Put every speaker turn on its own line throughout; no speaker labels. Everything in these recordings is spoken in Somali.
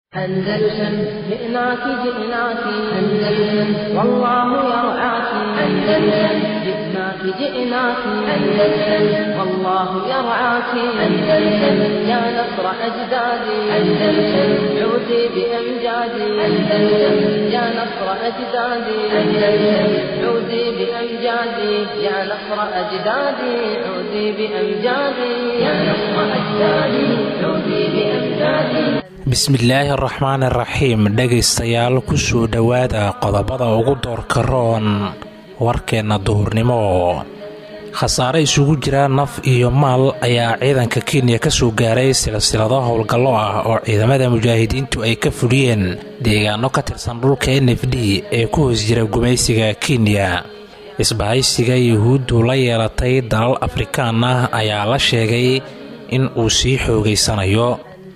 أندلسن جئناك جئناك أندلسن والله يرعاك أندلسن جئناك جئناك أندلسن والله يرعاك أندلسن يا نصر أجدادي أندلسن عودي بأمجادي أندلسن يا نصر أجدادي أندلسن عودي بأمجادي يا نصر أجدادي عودي بأمجادي يا نصر أجدادي عودي بأمجادي
bismillaahi araxmaan iraxiim dhegaystayaal kusoo dhowaada qodobada ugu doorka roon warkeenna duhurnimo khasaare isugu jira naf iyo maal ayaa ciidanka kenya ka soo gaaray silsilado howlgallo ah oo ciidamada mujaahidiintu ay ka fuliyeen deegaano ka tirsan dhulka n f d ee ku hoos jira gumaysiga kenya isbahaysiga yuhuuddu la yeelatay dalal afrikaan ah ayaa la sheegay in uu sii xoogaysanayo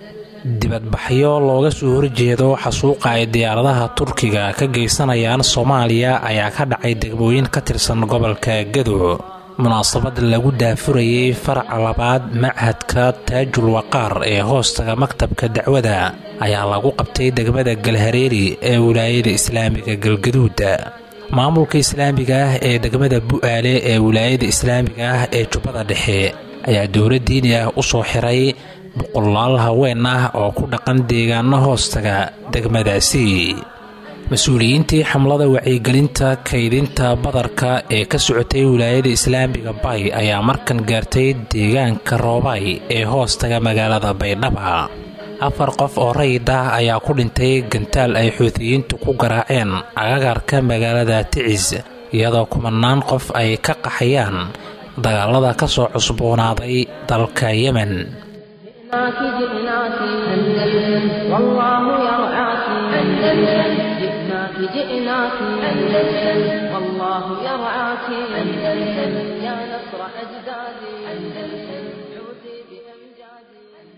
dibadbaxyo looga soo horjeedo xasuuqa ay diyaaradaha turkiga ka geysanayaan soomaaliya ayaa ka dhacay degmooyin ka tirsan gobolka gadow munaasabad lagu daafurayay faraca labaad machadka taajul waqaar ee hoostaga maktabka dacwada ayaa lagu qabtay degmada galhareeri ee wilaayada islaamiga galgaduuda maamulka islaamiga ah ee degmada bu'aale ee wilaayada islaamiga ah ee jubbada dhexe ayaa dowla diini ah u soo xiray boqolaal haween ah oo ku dhaqan deegaano hoostaga degmadaasi mas-uuliyiintii xamlada wacyigelinta kaydinta badarka ee ka socotay wilaayada islaamiga bay ayaa markan gaartay deegaanka roobay ee hoostaga magaalada baydhaba afar qof oo rayid ah ayaa ku dhintay gantaal ay xuutiyiintu ku garaaceen agagarka magaalada ticis iyadoo kumanaan qof ay ka qaxayaan dagaalada ka soo cusboonaaday dalka yemen
جئناك جئناك أندلسن والله يرعاك أندلسن جئناك جئناك أندلسن والله يرعاك أندلسن يا نصر أجدادي أندلسن عودي بأمجادي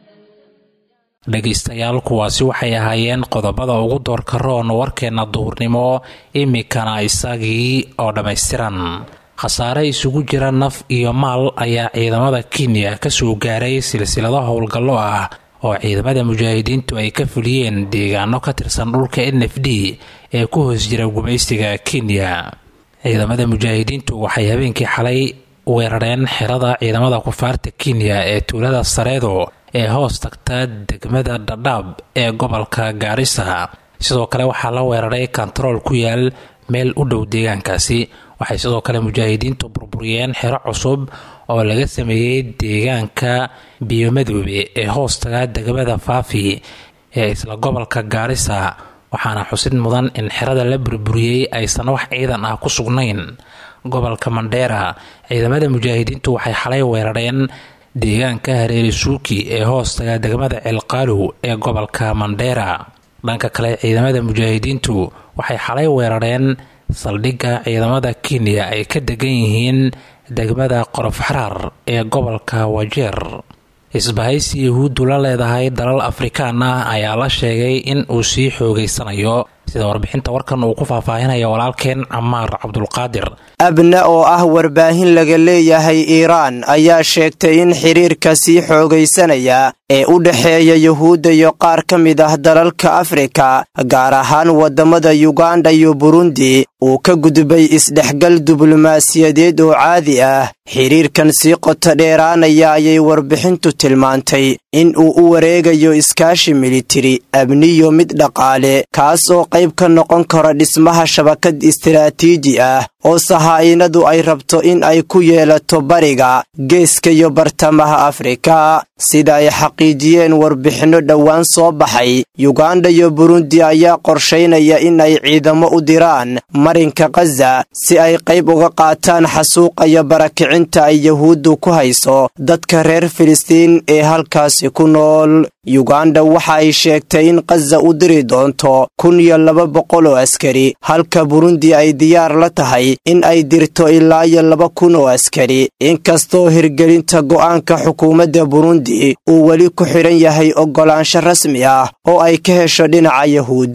dhegaystayaal kuwaasi waxay ahaayeen qodobada ugu doorka roon warkeenna duhurnimo imikana isagii oo dhammaystiran khasaare isugu jira naf iyo maal ayaa ciidamada kenya ka soo gaaray silsilado howlgallo ah oo ciidamada mujaahidiintu ay ka fuliyeen deegaano ka tirsan dhulka n f d ee ku hoos jira gumaysiga kenya ciidamada mujaahidiintu waxay habeenkii xalay weerareen xerada ciidamada kufaarta kenya ee tuulada sareedo ee hoos tagta degmada dhadhaab ee gobolka gaarisa sidoo kale waxaa la weeraray kontarool ku yaal meel u dhow deegaankaasi waxay sidoo kale mujaahidiintu burburiyeen xero cusub oo laga sameeyey deegaanka biyomadoobe ee hoostaga degmada faafi ee isla gobolka gaarisa waxaana xusid mudan in xerada la burburiyey aysan wax ciidan ah ku sugnayn gobolka mandheera ciidamada mujaahidiintu waxay xalay weerareen deegaanka hareeri suuki ee hoostaga degmada ceelqaalow ee gobolka mandheera dhanka kale ciidamada mujaahidiintu waxay xalay weerareen saldhigga ciidamada kenya ay ka degan yihiin degmada qorof xaraar ee gobolka wajeer isbahaysi yahuuddu la leedahay dalal afrikaan ah ayaa la sheegay in uu sii xoogaysanayo sida warbixinta warkan uu ku faahfaahinaya walaalkeen camaar cabdulqaadir
abna oo ah warbaahin laga leeyahay iiraan ayaa sheegtay in xiriirka sii xoogaysanaya ee u dhexeeya yuhuudda iyo qaar ka mid ah dalalka afrika gaar ahaan waddamada yuganda iyo burundi uu ka gudbay isdhexgal diblomaasiyadeed oo caadi ah xiriirkan sii qoto dheeraanaya ayay warbixintu tilmaantay in uu u wareegayo iskaashi militari abniyo mid dhaqaale kaas oo qayb ka noqon karo dhismaha shabakad istaraatiiji ah oo sahaa'inadu ay rabto in ay ku yeelato bariga geeska iyo bartamaha afrika sida ay xaqiijiyeen warbixinno dhowaan soo baxay yuganda iyo burundi ayaa qorshaynaya in ay ciidamo u diraan marinka khaza si ay qayb uga qaataan xasuuqa iyo barakicinta ay yahuuddu ku hayso dadka reer filistiin ee halkaasi ku nool yuganda waxa ay sheegtay in khaza u diri doonto kun iyo laba boqol oo askari halka burundi ay diyaar la tahay in ay dirto ilaa iyo laba kun oo askari inkastoo hirgelinta go'aanka xukuumadda burundi uu weli ku xidhan yahay oggolaansho rasmi ah oo ay ka hesho dhinaca yahuudda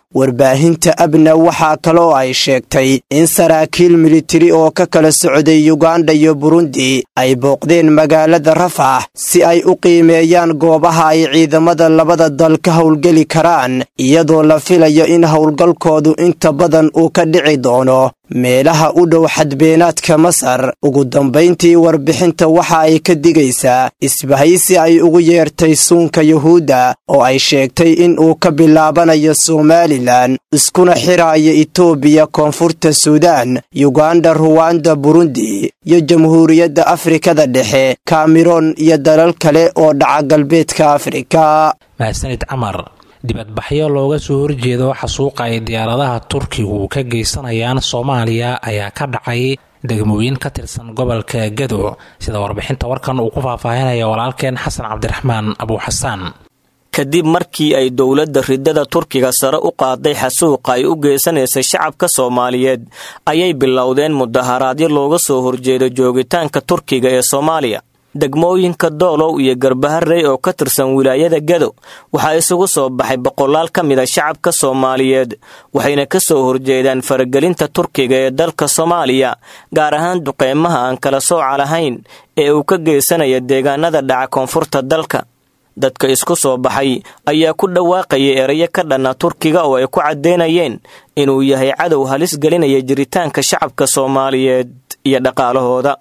warbaahinta abna waxaa kaloo ay sheegtay in saraakiil militari oo ka kala socday yuganda iyo burundi ay booqdeen magaalada rafax si ay u qiimeeyaan goobaha ay ciidamada labada dal ka howlgeli karaan iyadoo la filayo in howlgalkoodu inta badan uu ka dhici doono meelaha u dhow xadbeenaadka masar ugu dambayntii warbixinta waxa ay ka digaysaa isbahaysi ay ugu yeertay suunka yuhuudda oo ay sheegtay in uu ka bilaabanayo somalilan iskuna xiraayo itoobiya koonfurta suudaan yuganda ruwanda burundi iyo jamhuuriyadda afrikada dhexe kameroon iyo dalal kale oo dhaca galbeedka afrika
mahadsanid camar dibadbaxyo looga soo horjeedo xasuuqa ay diyaaradaha turkigu ka geysanayaan soomaaliya ayaa ka dhacay degmooyin ka tirsan gobolka gado sida warbixinta warkan uu ku faahfaahinaya walaalkeen xasan cabdiraxmaan abuuxasaan
kadib markii ay dowladda ridada turkiga sare u qaaday xasuuqa ay u geysanaysay shacabka soomaaliyeed ayay bilowdeen mudaharaadyo looga soo horjeedo joogitaanka turkiga ee soomaaliya degmooyinka doolow iyo garbaharey oo ka tirsan wilaayada gado waxaa isugu soo baxay boqolaal ka mid a shacabka soomaaliyeed waxayna ka soo horjeedaan faragelinta turkiga ee dalka soomaaliya gaar ahaan duqeymaha aan kala sooca lahayn ee uu ka geysanaya deegaanada dhaca koonfurta dalka dadka isku soo baxay ayaa ku dhawaaqayay erayo ka dhanna turkiga oo ay ku caddeynayeen inuu yahay cadow halis gelinaya jiritaanka shacabka soomaaliyeed iyo dhaqaalahooda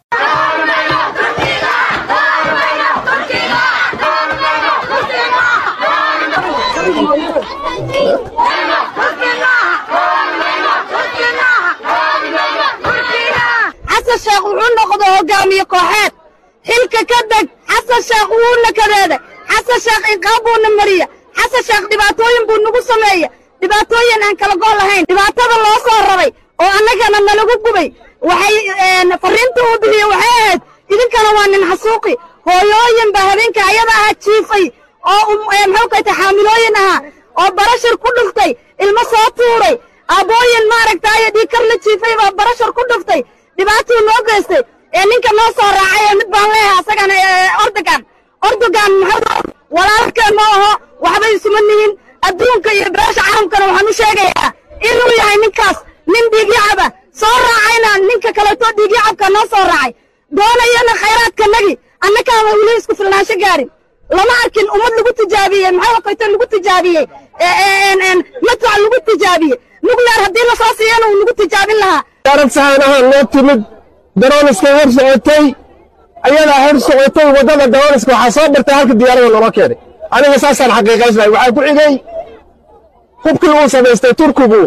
xasan sheekh wuxuu noqday hogaamiye kooxeed xilka ka deg xasan sheekh wuuna kadeeda xasan sheekh inqaab buuna mariya xasan sheekh dhibaatooyin buu nagu sameeya dhibaatooyin aan kala gool lahayn dhibaatada loo soo rabay oo annagana nalagu gubay waxay farriinta uu bixiye waxay ahayd idinkana waa nin xasuuqi hooyooyin baa habeenka ayada ahaa jiifay oo muxuu kayta xaamilooyin ahaa oo barashar ku dhuftay ilmo soo tuuray aabbooyin maaragtaayo dhiikar la jiifay baa barashar ku dhuftay dhibaatuu noo geystay ee ninka noo soo raacay ee mid baan leeyahay asagana ordogan ordogan muxuu walaalkeen ma aho waxbay isuma nihin adduunka iyo beesha caalamkana waxaan u sheegayaa inuu yahay ninkaas nin dhiigyacaba soo raacayna ninka kaleeto dhiigyacabka noo soo raacay doonayana khayraadkanagi annakaama weli isku filnaansho gaarin lama arkin ummad lagu tijaabiyey maxaa kayto lagu tijaabiyey madfac lagu tijaabiyey nugleer haddii lasoo siiyana uu nagu tijaabin lahaa
diyaarad sahaan ahaan noo timid darooniska hor socotay ayadaa hor socotay waddada darooniska waxaa soo bartay halka diyaarada loola keenay aniga saasaan xaqiiqaysnahay waxaa ku xigay hubkii uu samaystay turkigu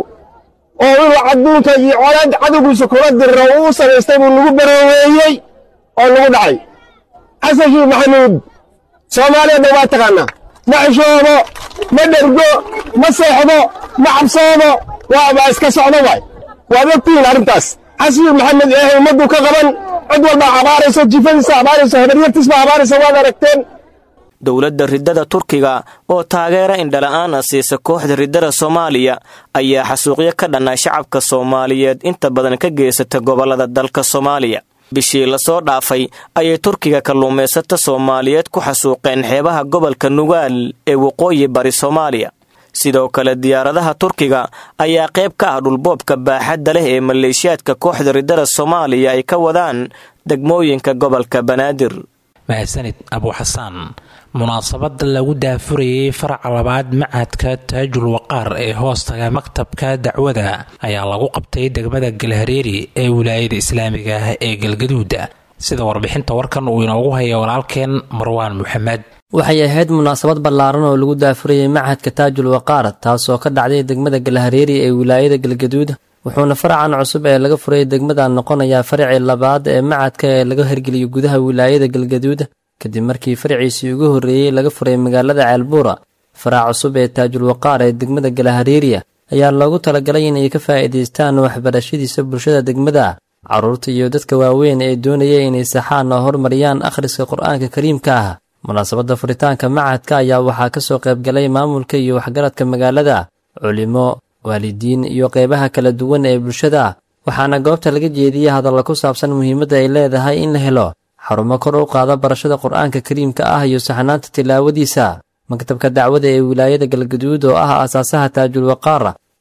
oo inuu adduunka iyo colaad cadowgiisa kula diriro uu samaystay buu lagu barooweeyey oo lagu dhacay xasan shiikh maxamuud soomaaliya dhan waa taqaanaa ma xishoodo ma dhergo ma seexdo ma cabsoodo waaba iska socdo waay waad ogtihiin arrintaas xasan maxamed eehay ummaddu ka qaban cid walba abaarayso jifadiisa abaarayso habaryartiisba abaaraysa waad aragteen
dowladda riddada turkiga oo taageera indhala-aan a siisa kooxda riddada soomaaliya ayaa xasuuqyo ka dhanna shacabka soomaaliyeed inta badan ka geysata gobollada dalka soomaaliya bishii lasoo dhaafay ayay turkiga kalluumaysata soomaaliyeed ku xasuuqeen xeebaha gobolka nugaal ee waqooyi bari soomaaliya sidoo kale diyaaradaha turkiga ayaa qayb ka ah dhulboobka baaxadda leh ee maleeshiyaadka kooxda riddada soomaaliya ay ka wadaan degmooyinka gobolka banaadir
mahadsanid abuuxasaan munaasabada lagu daafurayay faraca labaad macadka taajul waqaar ee hoostaga maktabka dacwada ayaa lagu qabtay degmada galhareeri ee wilaayada islaamiga ah ee galgaduuda sida warbixinta warkan uu inoogu haya walaalkeen marwaan maxamed
waxay ahayd munaasabad ballaaran oo lagu daafurayay machadka taajul waqaar taasoo ka dhacday degmada galhareeri ee wilaayada galgaduud wuxuuna faracan cusub ee laga furay degmadan noqonayaa faracii labaad ee macadka ee laga hirgeliyo gudaha wilaayada galgaduud kadib markii faraciisii ugu horreeyey laga furay magaalada ceelbuura farac cusub ee taajul waqaar ee degmada galahariiriya ayaa loogu talagalay inay ka faa'iidaystaan waxbarashadiisa bulshada degmada carruurta iyo dadka waaweyn ee doonaya inay saxaan oo hormariyaan akhriska qur-aanka kariimka ah munaasabadda furitaanka macadka ayaa waxaa ka soo qaybgalay maamulka iyo waxgaradka magaalada culimo waalidiin iyo qeybaha kala duwan ee bulshada waxaana goobta laga jeediyey hadalla ku saabsan muhiimadda ay leedahay in la helo xarumo kor u qaada barashada qur-aanka kariimka ah iyo saxnaanta tilaawadiisa maktabka dacwada ee wilaayada galgaduud oo ah aasaasaha taajul waqaar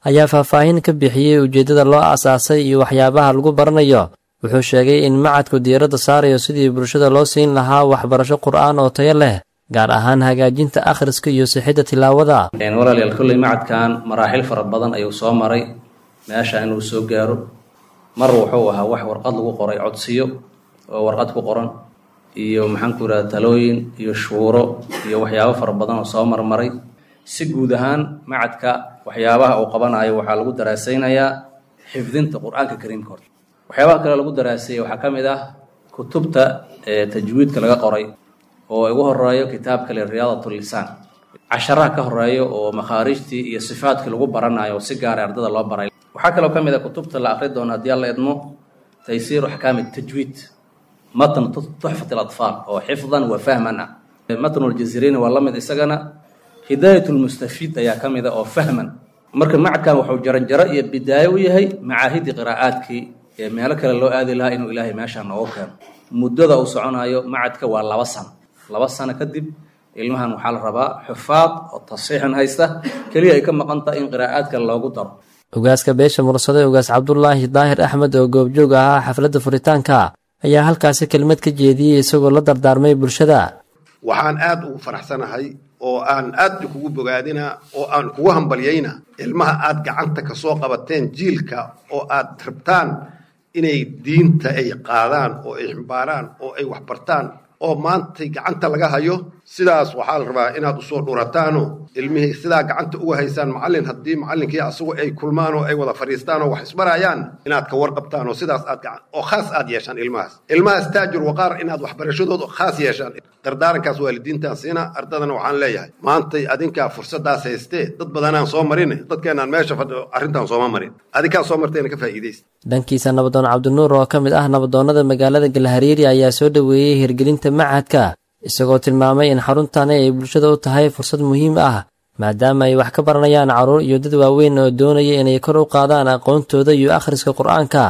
ayaa faahfaahin ka bixiyey ujeeddada loo aasaasay iyo waxyaabaha lagu baranayo wuxuu sheegay in macadku diiradda saarayo sidii bulshada loo siin lahaa waxbarasho qur'aan oo tayo leh gaar ahaan hagaajinta akhriska iyo sixidda tilaawada
walaalayaal kolley macadkan maraaxil fara badan ayuu soo maray meesha inuu soo gaaro mar wuxuu ahaa wax warqad lagu qoray codsiyo oo warqad ku qoran iyo maxaanku yidhahda talooyin iyo shuuro iyo waxyaabo fara badan oo soo marmaray si guud ahaan macadka waxyaabaha uu qabanayo waxaa lagu daraasaynayaa xifdinta qur-aanka kariimka horta waxyaabaha kale lagu daraaseeyey waxaa ka mid ah kutubta tajwiidka laga qoray oo ugu horeeyo kitaabka le riyaadat lisaan casharaha ka horeeyo oo makhaarijtii iyo sifaadkii lagu baranayo oo si gaara ardada loo baray waxaa kaloo ka mid ah kutubta la akri doono haddii alla idmo taysiiru axkaami tajwiid matn tuxfat alatfaal oo xifdan wa fahman ah matn ljaziriini waa la mid isagana hidaayat lmustafiid ayaa ka mid a oo fahman marka macadkan wuxuu jaranjaro iyo bidaayo u yahay macaahidii qiraa'aadkii ee meelo kale loo aadi lahaa inuu ilaahay meeshaan noogu keeno muddada uu soconayo macadka waa laba sano laba sano kadib ilmahan waxaa la rabaa xufaad oo tasiixan haysta keliya ay ka maqan tahay in qiraa'aadka loogu daro
ogaaska beesha mursade ogaas cabdulaahi daahir axmed oo goobjoog ahaa xafladda furitaanka ayaa halkaasi kelmad ka jeediyey isagoo la dardaarmay bulshada
waxaan aad ugu faraxsanahay oo aan aad kugu bogaadina oo aan kugu hambalyayna ilmaha aad gacanta ka soo qabateen jiilka oo aad rabtaan inay diinta ay qaadaan oo ay ximbaaraan oo ay waxbartaan oo maantay gacanta laga hayo sidaas waxaa la rabaa inaad usoo dhurataano ilmihii sidaa gacanta uga haysaan macallin haddii macallinkii asagu ay kulmaan oo ay wada fadhiistaan oo wax isbarayaan inaad ka warqabtaan oo sidaas aad oo khaas aad yeeshaan ilmahaas ilmahaas taajir waqaar inaad waxbarashadooda khaas yeeshaan dardaarankaas waalidiintaan siina ardadana waxaan leeyahay maantay adinkaa fursadaas haystee dad badanaan soo marin dadkeenaan meesha fadhiyo arrintaan sooma marin adinkaa soo marteena ka faa'iidaysta
dhankiisa nabadoon cabdinuur oo ka mid ah nabadoonnada magaalada galhariiri ayaa soo dhoweeyey hirgelinta macadka isagoo tilmaamay in xaruntani ay bulshada u tahay fursad muhiim ah maadaama ay wax ka baranayaan carruur iyo dad waaweyn oo doonaya inay kor u qaadaan aqoontooda iyo akhriska qur-aanka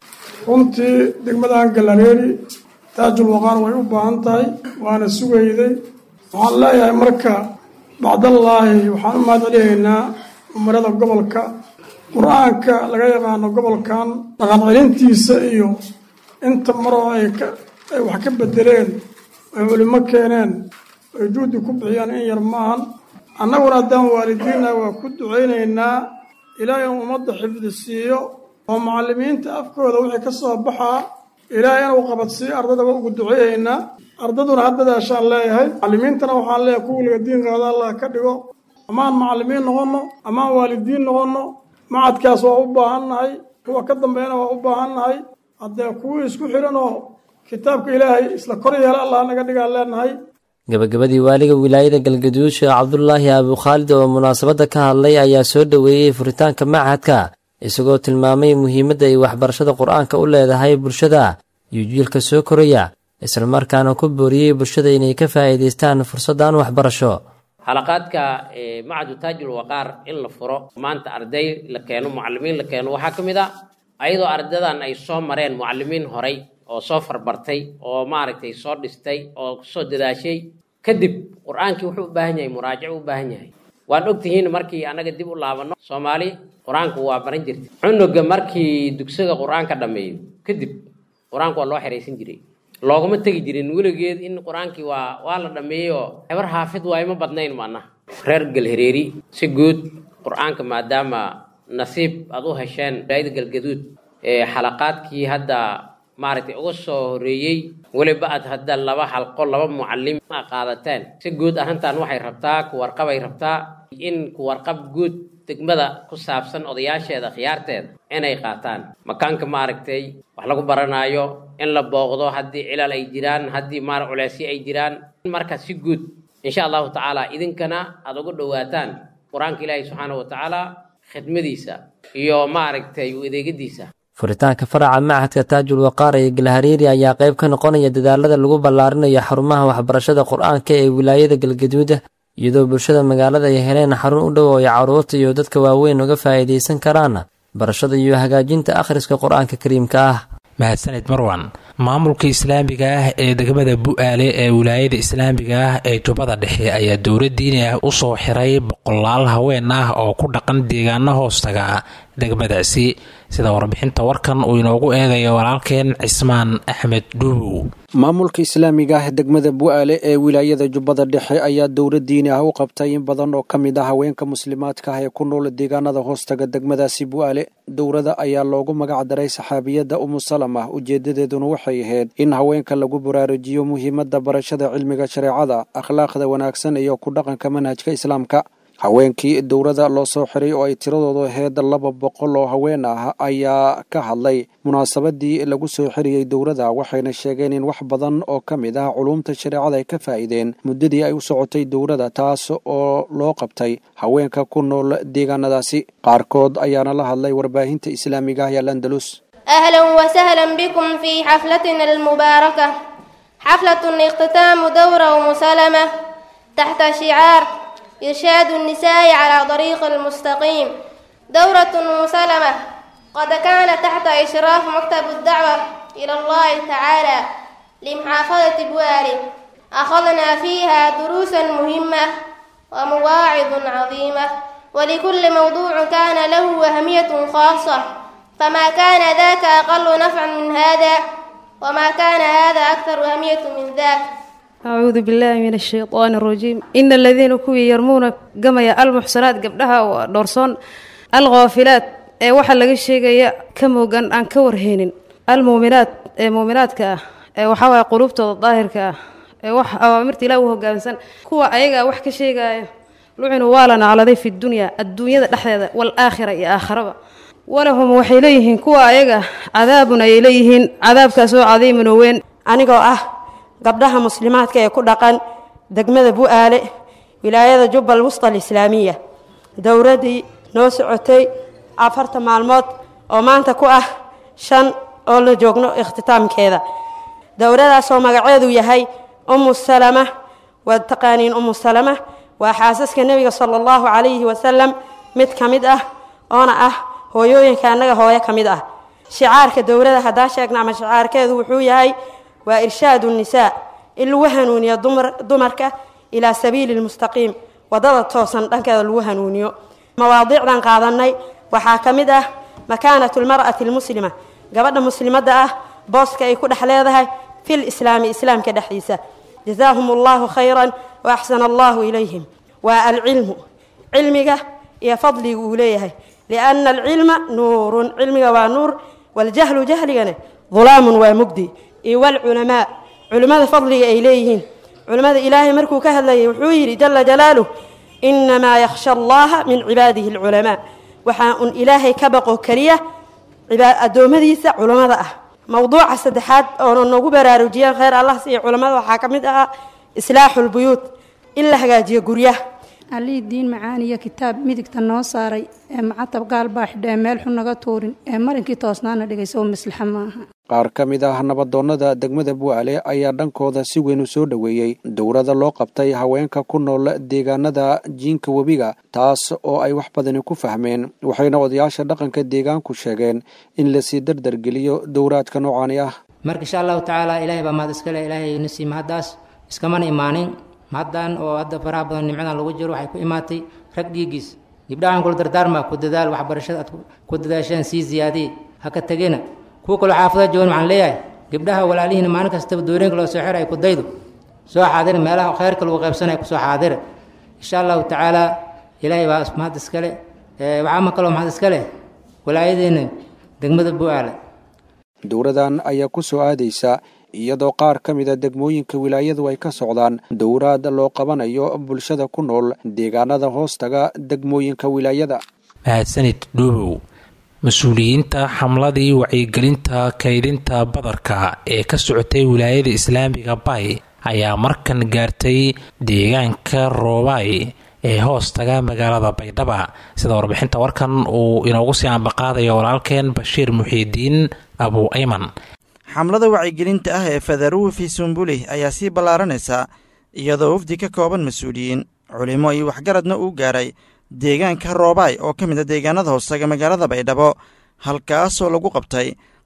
runtii degmadan galareeri taajul waqaar way u baahan tahay waana sugayday waxaan leeyahay marka bacdallaahi waxaan u mahad celiyaynaa umarada gobolka qur-aanka laga yaqaano gobolkan dhaqan celintiisa iyo inta maroo ay wax ka bedeleen ay culimo keeneen ay juhdi ku bixiyaan in yar maahan annaguna haddaan waalidiinna waa ku ducaynaynaa ilaahay inuu ummadda xifdi siiyo oo macallimiinta afkooda wixii ka soo baxaa ilaahay inuu qabadsiiyo ardada waa ugu duceeyaynaa ardaduna haddadaashaan leeyahay macallimiintana waxaan leeyahay kuwa laga diin qaada allah ka dhigo amaan macallimiin noqonno amaan waalidiin noqonno macadkaas waa u baahannahay kuwa ka dambeeyana waa u baahannahay haddee kuwii isku xidhan oo kitaabka ilaahay isla kor yeela allah naga dhigaan leenahay
gabagabadii waaliga wilaayada galgaduud sheekh cabdulaahi abukhaalid oo munaasabadda ka hadlay ayaa soo dhoweeyey furitaanka machadka isagoo tilmaamay muhiimadda ay waxbarashada qur-aanka u leedahay bulshada iyo jiilka soo koraya islamarkaana ku booriyey bulshada inay ka faa'iidaystaan fursaddan waxbarasho
xalaqaadka macadu taajul waqaar in la furo maanta arday la keeno mucalimiin la keeno waxaa ka mid a ayadoo ardadan ay soo mareen mucalimiin horay oo soo farbartay oo maaragtay soo dhistay oo kusoo dadaashay kadib qur-aankii wuxuu u baahan yahay muraajac u baahan yahay waan ogtihiin markii annaga dib u laabanno soomaali qur-aanku waa baran jirtay cunuga markii dugsiga qur-aanka dhammeeyo kadib qur-aanku waa loo xeraysan jiray looguma tegi jirin weligeed in qur-aankii waa waa la dhammeeyey oo hebar xaafid waa ima badnayn maanaha reer galhareeri si guud qur-aanka maadaama nasiib aad u hesheen wilaayada galgaduud ee xalaqaadkii hadda maaragtay uga soo horeeyey weliba aad hadda laba xalqo laba mucalim a qaadateen si guud arrintan waxay rabtaa kuwarqabay rabtaa in kuwarqab guud degmada ku saabsan odayaasheeda khiyaarteeda inay qaataan makaanka maaragtay wax lagu baranaayo in la booqdo haddii cilal ay jiraan haddii maar culeysyo ay jiraan marka si guud insha allahu tacaala idinkana aada ugu dhowaataan qur-aanka ilaahi subxaana wa tacaala khidmadiisa iyo maaragtay u adeegadiisa
furitaanka faraca machadka taajul waqaar ee galhariiri ayaa qayb ka noqonaya dadaalada lagu ballaarinayo xarumaha waxbarashada qur-aanka ee wilaayada galgaduuda iyadoo bulshada magaalada ay heleen xarun u dhow oo ay carruurta iyo dadka waaweyn uga faa'iidaysan karaan barashada iyo hagaajinta akhriska qur-aanka kariimka ah
mahadsanid marwan maamulka islaamiga ah ee degmada bu-aale ee wilaayada islaamiga ah ee jubbada dhexe ayaa dowla diini ah usoo xiray boqolaal haween ah oo ku dhaqan deegaano hoostaga degmadaasi sida warbixinta warkan uu inoogu eegayo walaalkeen cismaan axmed dhuubow
maamulka islaamiga ah degmada bu-aale ee wilaayada jubbada dhexe ayaa dowla diini ah u qabtay in badan oo ka mid ah haweenka muslimaadka ah ee ku nool deegaanada hoostaga degmadaasi bu-aale dowlada ayaa loogu magac daray saxaabiyadda umu salama ujeedadeeduna waxay ahayd in haweenka lagu baraarujiyo muhiimadda barashada cilmiga shareecada akhlaaqda wanaagsan iyo ku dhaqanka manhajka islaamka haweenkii dowladda loo soo xiray oo ay tiradoodu ahayd laba boqol oo haween ah ayaa ka hadlay munaasabadii lagu soo xiriyey dowladda waxayna sheegeen in wax badan oo ka mid ah culuumta shareecada ay ka faa'iideen muddadii ay u socotay dowladda taas oo loo qabtay haweenka ku nool deegaanadaasi qaarkood ayaana la hadlay warbaahinta islaamiga ah ee landalus
أهلا وسهلا بكم في حفلتنا المباركة حفلة اختتام دورة مسلمة تحت شعار إرشاد النساء على طريق المستقيم دورة مسلمة قد كان تحت إشراف مكتب الدعوة إلى الله تعالى لمحافظة بواري أخذنا فيها دروسا مهمة ومواعظ عظيمة ولكل موضوع كان له أهمية خاصة فما كان ذاك أقل نفعا من هذا وما كان هذا أكثر أهمية من ذاك
أعوذ بالله من الشيطان الرجيم إن الذين كوي يرمون قميا المحصنات قبلها ودورسون الغافلات ee waxaa laga sheegaya ka moogan aan ka warhaynin almuuminaat ee muuminaadka ah ee waxaa waaya quluubtooda daahirka ah ee wax awaamirta ilaah u hoggaansan kuwa ayagaa wax ka sheegaya lucinu waa la nacladay fi dunya adduunyada dhexdeeda wal-aakhira iyo aakharaba walahum waxay leeyihiin kuwa ayaga cadaabun ayay leeyihiin cadaabkaasoo cadiimun oo weyn
anigoo ah gabdhaha muslimaadka ee ku dhaqan degmada bu-aale wilaayada jubbal wusta alislaamiya dowladdii noo socotay afarta maalmood oo maanta ku ah shan oo la joogno ikhtitaamkeeda dowladaasoo magaceedu yahay ummu salama waad taqaaniin ummu salama waa xaasaska nebiga sala allahu calayhi wasalam mid ka mid ah oona ah hooyooyinka annaga hooyo ka mid ah shicaarka dowladda haddaan sheegna ama shicaarkeedu wuxuu yahay waa irshaadu nisaa in lagu hanuuniyo dumarka ilaa sabiili lmustaqiim waddada toosan dhankeeda lagu hanuuniyo mawaadiicdan qaadanay waxaa ka mid ah makaanatu lmar'ati almuslima gabadha muslimadda ah booska ay ku dhex leedahay fil islaami islaamka dhexdiisa jazaahum allahu khayran wa axsana allahu ilayhim waa alcilmu cilmiga iyo fadliga uu leeyahay lianna alcilma nuurun cilmiga waa nuur waljahlu jahligana dulaamun waa mugdi iyo walculamaa culimmada fadliga ay leeyihiin culimmada ilaahay markuu ka hadlayay wuxuu yidhi jala jalaaluh inamaa yakhsha allaha min cibaadihi alculamaa waxaa un ilaahay ka baqo keliya addoommadiisa culammada ah mowduuca saddexaad oona noogu baraarujiyeen kheyr allah siiyo culammada waxaa ka mid ahaa islaaxu lbuyuut in la hagaajiyo guryaha
allihii diin macaaniyo kitaab midigta noo saaray ee macatab gaal baa xidha ee meel xun naga tuurin ee marinkii toosnaana dhigayso maslaxa maaha
qaar ka mid ah nabadoonnada degmada bu'aale ayaa dhankooda si weyn u soo dhoweeyey dowladda loo qabtay haweenka ku nool deegaanada jiinka webiga taas oo ay wax badani ku fahmeen waxayna odayaasha dhaqanka deegaanku sheegeen in lasii dardargeliyo dowraadka noocaani ah
marka insha allahu tacaala ilaahay baa mahad iskale ilaahay nasii mahaddaas iskamana imaanin mahaddan oo hadda faraha badan nimcadan lagu jiro waxay ku imaatay rag dhiigiis gibdhahan kula dardaarma ku dadaal waxbarashada aad ku dadaasheen sii ziyaadiye ha ka tegina kuwa kaloo xaafada joogan waxaan leeyahay gabdhaha walaalihiina maalin kastaba dooreenka loo soo xira ay ku daydo soo xaadira meelaha khayrka lagu qaybsanaya kusoo xaadira insha allahu tacaala ilaahay baa mahad iskale waxaa ma kaloo mahad iskale walaayadeena degmada bu-aale
dowladan ayaa ku soo aadaysa iyadoo qaar ka mida degmooyinka wilaayadu ay ka socdaan dowraad loo qabanayo bulshada ku nool deegaanada hoostaga degmooyinka wilaayada
mahadsanid dhuubow mas-uuliyiinta xamladii wacyigelinta kaydinta badarka ee ka socotay wilaayada islaamiga bay ayaa markan gaartay deegaanka roobay ee hoostaga magaalada baydhaba sida warbixinta warkan uu inoogu sii ambaqaadayo walaalkeen bashiir muxiidiin abu ayman
xamlada wacyigelinta ah ee fadaruwi fi sumbulih ayaa sii ballaaranaysa iyadoo wafdi ka kooban mas-uuliyiin culimo iyo waxgaradna uu gaaray deegaanka roobaay oo ka mid a deegaanada hoostaga magaalada baydhabo halkaasoo lagu qabtay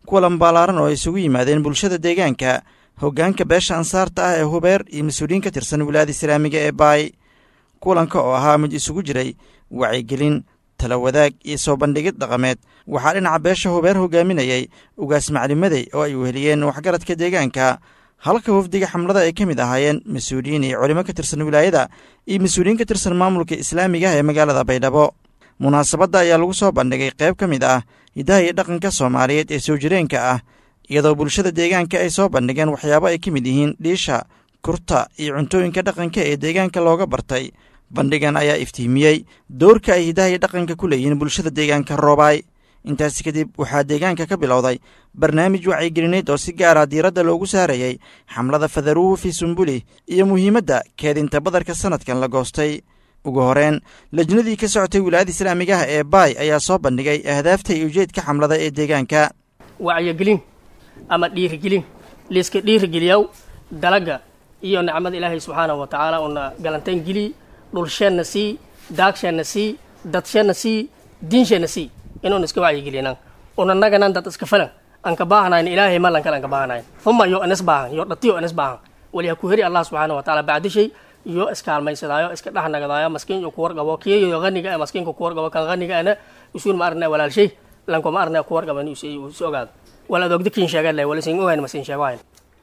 kulan ballaaran oo ay isugu yimaadeen bulshada deegaanka hoggaanka beesha ansaarta ah ee hubeer iyo mas-uuliyiin ka tirsan wilaayada islaamiga ee baay kulanka oo ahaa mid isugu jiray wacyigelin tala wadaag iyo soo bandhigid dhaqameed waxaa dhinaca beesha hubeer hogaaminayay ugaas maclimadey oo ay weheliyeen waxgaradka deegaanka halka wafdiga xamlada ay ka mid ahaayeen mas-uuliyiin iyo culimo ka tirsan wilaayada iyo mas-uuliyiin ka tirsan maamulka islaamiga ah ee magaalada baydhabo munaasabadda ayaa lagu soo bandhigay qayb ka mid ah hiddaha iyo dhaqanka soomaaliyeed ee soo jireenka ah iyadoo bulshada deegaanka ay soo bandhigeen waxyaabo ay ka mid yihiin dhiisha kurta iyo cuntooyinka dhaqanka ee deegaanka looga bartay bandhigan ayaa iftiimiyey doorka ay hiddaha iyo dhaqanka ku leeyihiin bulshada deegaanka roobaay intaasi kadib waxaa deegaanka ka bilowday barnaamij wacyigelineed oo si gaara diiradda loogu saarayey xamlada fadaruhu fi sumbuli iyo muhiimadda keedinta badarka sannadkan la goostay ugu horeen lajnadii ka socotay wilaayada islaamigaha ee baay ayaa soo bandhigay ahdaafta iyo ujeedka xamlada ee deegaanka
wacyigelin ama dhiirigelin liiska dhiirigeliyaw dalaga iyo nicmada ilaahay subxaanahu wa tacaala una galantayn geli dhulsheenna sii daagsheenna sii dadsheenna sii diinsheenna sii inuun iska wacyigelinaan unanaganan dad iska falan aan ka baahanayn ilaahay malan kale aan ka baahanayn huma yo anis baahan yo dhatiyo anis baahan waliha ku heri allah subxaanahu wa tacaala bacdishay iyo iskaalmaysadaayo iska dhexnagadaayo maskiin iyo kuwarqabo kiyayo haniga ee maskiinka kuwarqabo kan haniga ana usuun ma arnaa walaalshay lankuma arnaa kuwarqaban is ogaado wala adogda kiin sheegan leh wala sin ogayn ma sin sheegayn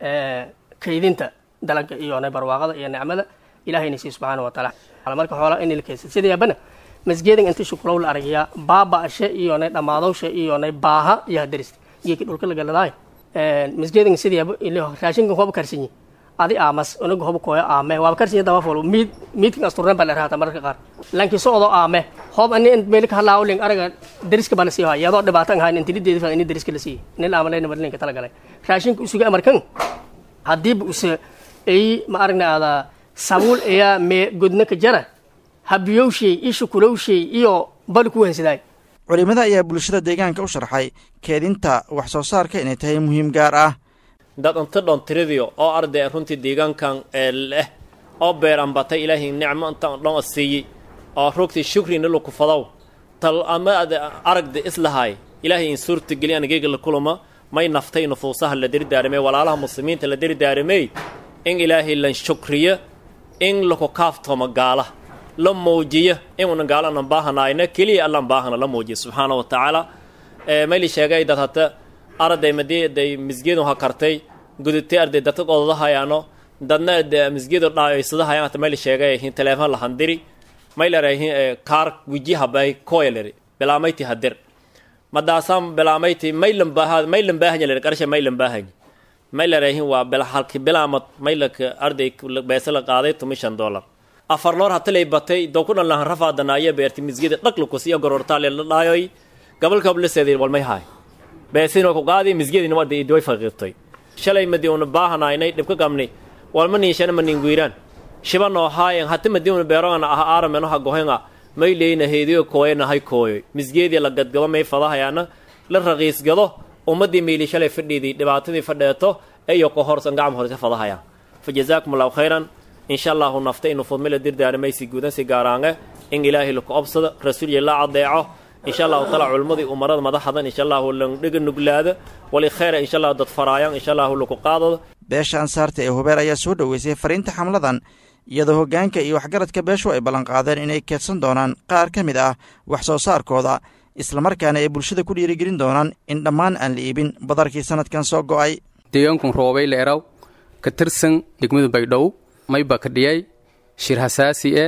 kaydinta dalagga iyo barwaaqada iyo nicmada ilaahayna sii subxaana wa tacaala marka xoola in la kaysa sidaabana masgeedan inta shukulow la aragaya baaba'ashe iyo nay dhammaadowshe iyo nay baaha iyo hadarista geeki dhulka la galadaay masgeedan sidaaba raashinkan hoba karsanyi adi aamas unaga hoba kooyo aame waaba karsinya daba folo miid miidkan asturnen baa la raata mararka qaar lanki socdo aame hob ani meel ka halaawo ling araga dariska baa la sii haya iyadoo dhibaatan hayn intilideedi fa ini dariska la sii nin aamaleyna marlinka talagalay raashinka usuga amarkan haddiiba use ay ma aragna aada sabuul ayaa mee godna ka jara habiyowshay iyo shukulowshay iyo bali ku wensidaay
culimmada ayaa bulshada deegaanka u sharxay keedinta wax soo saarka inay tahay muhiim gaar ah
dad inta dhon tiridiyo oo arday runtii deegaankan ee leh oo beeran batay ilaahay nicmo intaan dhon siiyey oo rugtii shukrina laku fadow tal ama ad aragda islahay ilaahay in suurta geli anageyga la kulama may naftay nufuusaha la dirdaarimay walaalaha muslimiinta la dirdaarimay in ilaahay lan shukriyo in laku kaaftoomo gaala la muujiyo inuuna gaalanan baahanayna keliya allan baahana la muujiyo subxaana wa tacaala mayli sheegay dad hata arday madii day misgeedu ha kartay gudutay arday dadka odadahayaano dadna misgeedu dhaayoysadahayan hata mayli sheegay hin teleefon la handiri maylarayhin kaar wijihabay koyaleri bilaamayti hadir madaasaan bilaamayti maylan baaha maylan baahanya leri qarsha maylan baahanya maylarayhin waa bil halki bilaamad maylaka arday beese la qaaday tumi shan dollar afar loor hatalay batay dowkudhan lahan rafaadanaayo beerti misgeeda dhaqlukus iyo gorortaale la dhaayoy gabalka bliseedi walmay haay beesino ku qaadi misgeedina waa way faqiirtay shalay madi una baahanaynay dhibka qabni walma niishana ma ninguiraan shiba noo haayan hati madi una beerogana ah aarameno ha gohenga may leyna heediyo kooyana hay kooyoy misgeedii la gadgado may fadahayaana la raqiisgado ummadii miili shalay fadhiidii dhibaatadii fadheeto eyo ka horsan gacam horse fadahayaan fa jazaakum allahu khayran insha allahu nafta inu fudmila dirdaarimaysi guudansi gaaraange in ilaahay laku obsado rasuulya la cadeeco insha allahu taala culmadii umarada madaxadan insha allahu landhiga nuglaada wali khayra insha allahu dad faraayan insha allahu laku qaadado
beesha ansaarta ee hubeer ayaa soo dhoweysay fariinta xamladan iyadoo hoggaanka iyo waxgaradka beeshu ay ballanqaadeen inay keedsan doonaan qaar ka mid ah wax soo saarkooda islamarkaana ay bulshada ku dhiirigelin doonaan in dhammaan aan la iibin badarkii sannadkan soo go'ay
deegaankun roobay leeraw ka tirsan degmada baydhow mayba ka dhiyay shir hasaasi e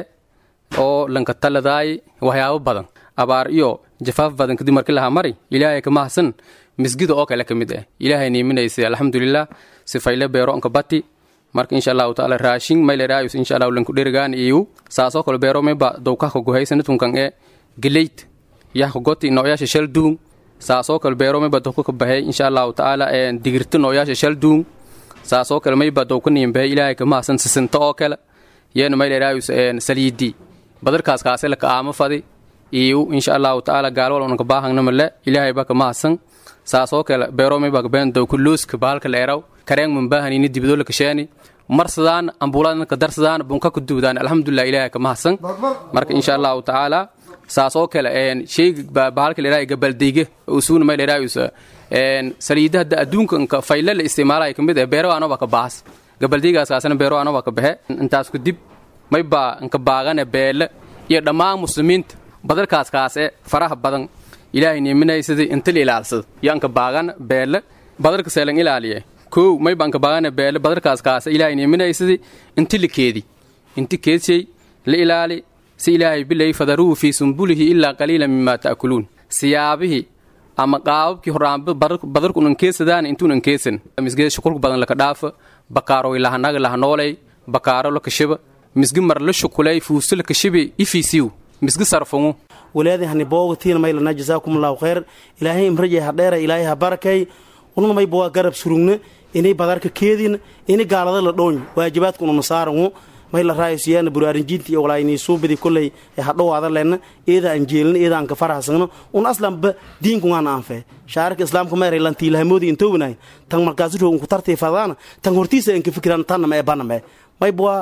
oo lanka taladaay waxyaabo badan abaar iyo jafaaf badan kadib markii lahaa mari ilaahay ka mahadsan misgida oo kale ka mid ah ilaahay niiminaysay alxamdulilah sifayle beero anka bati marka insha allahu taala raashin mayleraayus insha allahu lanku dherigaan iyu saasoo kale beero mayba dowkahka guhaysanatunkan e geleyt yahka goti nooyaasha shal duung saasoo kale beero mayba dowka ka bahay insha allahu taala digirta nooyaasha shal duung saasoo kale mayba dowka niinbahay ilaahay ka mahadsan sisinta oo kale yeena mayleraayus saliidi badarkaas kaase laka aama fadi iyu insha allahu taala gaalwal unanka baahangnamale ilaahay ba ka mahadsan saasoo kale beero mayba kabeen dowka looska bahalka leeraw kareeng mambahanini dibidoola kasheeni marsadaan ambuuladna ka darsadaan bunka ku duudaan alxamdulilah ilaahay ka mahadsan marka insha allahu tacaala saas oo kale sheyga bahalka ladhahay gabaldeyga usugna may ladhahay saliidaha da adduunka fayle la isticmaalayo kamid eh beero anoba ka baahas gabaldeygaas kaasna beero anoba ka baxe intaas kadib may baa inka baagane beele iyo dhammaan muslimiinta badalkaas kaas e faraha badan ilaahay niiminaysadii inta la ilaalsada yo anka baagana beele badalka seelan ilaaliye kow may baa inka baagane beele badalkaas kaas ilaahay niiminaysadii inti la keedi inti keedshay la ilaali si ilaahay bilay fadaruhu fii sumbulihi ilaa qaliila mima ta'kuluun siyaabihii ama qaababkii horaanba badarku unan keesadaan intuunan keesan misgeeda shukulka badan laka dhaafa bakaaroy lahanaga lahanooley bakaaro la kashiba misgi mar la shukulay fuusto la kashibe ifiisiw misgi sarfungu
walaadi hani boogatiina maylana jasaakumullahu khayr ilaahay imrajay ha dheera ilaahay ha barakay ununa mayba waa garab surugna inay badarka keedin ini gaalada la dhoony waajibaadka ununa saarangu may la raayosiyaana buraarinjiinta iyo walaayni suubadi kolley hadhowaada lena eeda aan jeelin eeda aan ka farahsagno un aslanba diinkungaan aanfe shaarika islaamka meeray lantiilahamoodi intownahay tan markaasuro unku tartii fadaana tan hortiisa aan ka fikiraan tanama ee baname maybwa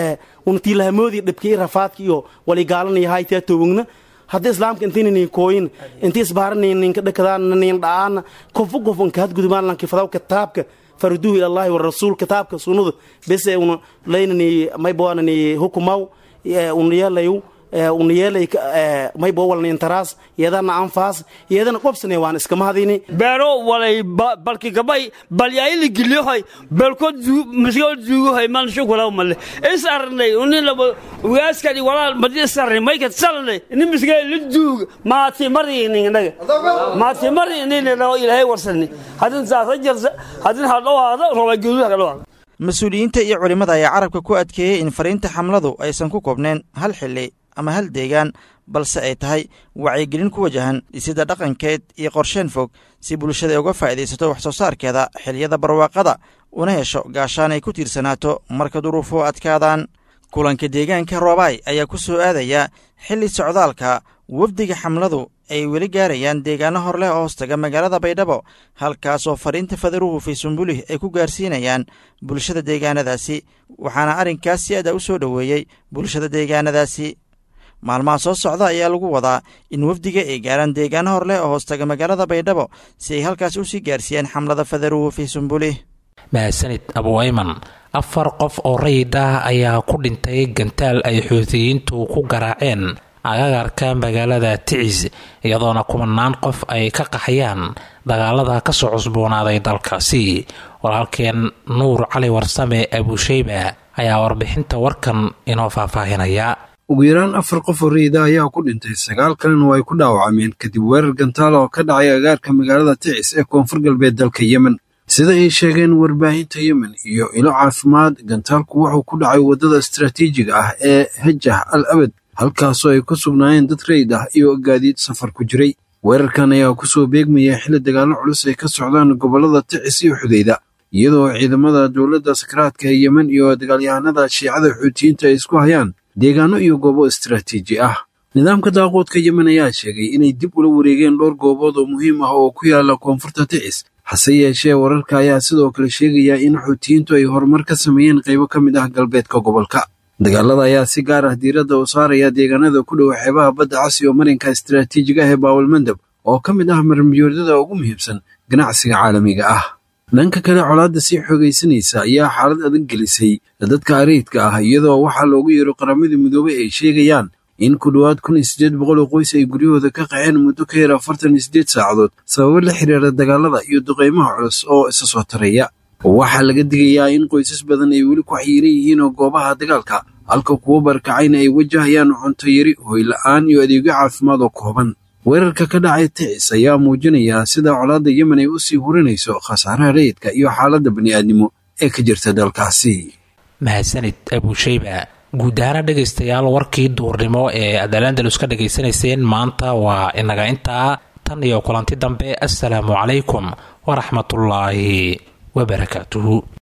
un tiilahamoodi dhibkii rafaadka iyo waligaalanaya haytaa towogna haddii islaamka intinini kooyin intii isbaaranininka dhakadaan nin dha'aana kofu kofunka hadgudubaan lanki fadaw kitaabka farduhu ilallahi warasuul kitaabka sunnadu bese una laynani mayboanani hukumaw una yeelayu una yeelay maybo walnin taraas iyadana anfaas iyadana qobsane waan iskama hadini
beero walay balki gabay balyaayili gilyohay belkood masgol duugohay man shukulaw male is arnay unin laba ugaaskani walaal madi is arnay maykat salnay ini misgay la duug maati mari ninnaga maati mari ninna ilaahay warsani hadin saasa jarsa hadin hadhowaada roba guduha kadhowaada
mas-uuliyiinta iyo culimmada ayaa carabka ku adkeeyey in fariinta xamladu aysan ku koobneen hal xilli ama hal deegaan balse ay tahay wacyigelin ku wajahan dhisida dhaqankeed iyo qorsheen fog si bulshada uga faa'iidaysato wax soo saarkeeda xiliyada barwaaqada una hesho gaashaan ay ku tiirsanaato marka duruufuhu adkaadaan kulanka deegaanka roobaay ayaa ku soo aadaya xilli socdaalka wafdiga xamladu ay weli gaarayaan deegaano hor leh oo hoostaga magaalada baydhabo halkaasoo fariinta fadaruhu fii sumbulih ay ku gaarsiinayaan bulshada deegaanadaasi waxaana arrinkaas si ada u soo dhoweeyey bulshada deegaanadaasi maalmaha soo socda ayaa lagu wadaa in wafdiga ay gaaraan deegaano hor leh oo hoostaga magaalada baydhabo si ay halkaas u sii gaarsiiyaan xamlada fadaruhu fii sumbulih
mahadsanid abuayman afar qof oo rayid ah ayaa ku dhintay gantaal ay xuutiyiintu ku garaaceen agagarka magaalada ticis iyadoona kumanaan qof ay ka qaxayaan dagaalada kasoo cusboonaaday dalkaasi walaalkeen nuur cali warsame abusheyba ayaa warbixinta warkan inoo faahfaahinaya
ugu yaraan afar qof oo rayida ayaa ku dhintay sagaal kalena waa ay ku dhaawacmeen kadib weerar gantaal oo ka dhacay agaarka magaalada ticis ee koonfur galbeed dalka yemen sida ay sheegeen warbaahinta yemen iyo ilo caafimaad gantaalku wuxuu ku dhacay waddada istaraatiijiga ah ee hajah al abad halkaasoo ay ku sugnaayeen dad rayid ah iyo gaadiid safar ku jiray weerarkan ayaa ku soo beegmaya xilli dagaallo culus ay ka socdaan gobollada ticis iyo xudayda iyadoo ciidamada dowladda sakaraadka ee yemen iyo dagaalyahanada shiicada xuutiyiinta ay isku hayaan deegaano iyo goobo istaraatiiji ah nidaamka daaquudka yemen ayaa sheegay inay dib ula wareegeen dhowr goobood oo muhiim ah oo ku yaala koonfurta ticis hase yeeshee wararka ayaa sidoo kale sheegaya in xuutiyiintu ay horumar ka sameeyeen qaybo ka mid ah galbeedka gobolka dagaalada ayaa si gaar ah diiradda u saaraya deegaanada ku dhow xeebaha badda cas iyo marinka istaraatiijiga ah ee baawalmandab oo ka mid ah marmiyoodyada ugu muhiimsan ganacsiga caalamiga ah dhanka kale colaadda sii xoogaysanaysa ayaa xaalad adag gelisay dadka ariidka ah iyadoo waxaa loogu yeero qaramada midoobay ay sheegayaan in ku dhowaad kun iyo siddeed boqol oo qoys ay guryahooda ka qaxeen muddo ka yar afartan iyo siddeed saacadood sababo la xiriira dagaalada iyo duqaymaha culus oo isa soo taraya waxaa laga digayaa in qoysas badan ay weli ku xayiiran yihiin oo goobaha dagaalka halka kuwo barkacayna ay wajahayaan cunto yari hoyla'aan iyo adeegyo caafimaad oo kooban weerarka ka dhacay ticis ayaa muujinaya sida colaadda yemen ay u sii hurinayso khasaaraha rayidka iyo xaaladda bani'aadnimo ee ka jirta dalkaasi
mahadsanid abusheyba guud ahaana dhegaystayaal warkii duurnimo ee aad alandalus ka dhegaysanayseen maanta waa inaga intaa tan iyo kulanti dambe assalaamu calaykum waraxmatullaahi wabarakaatuhu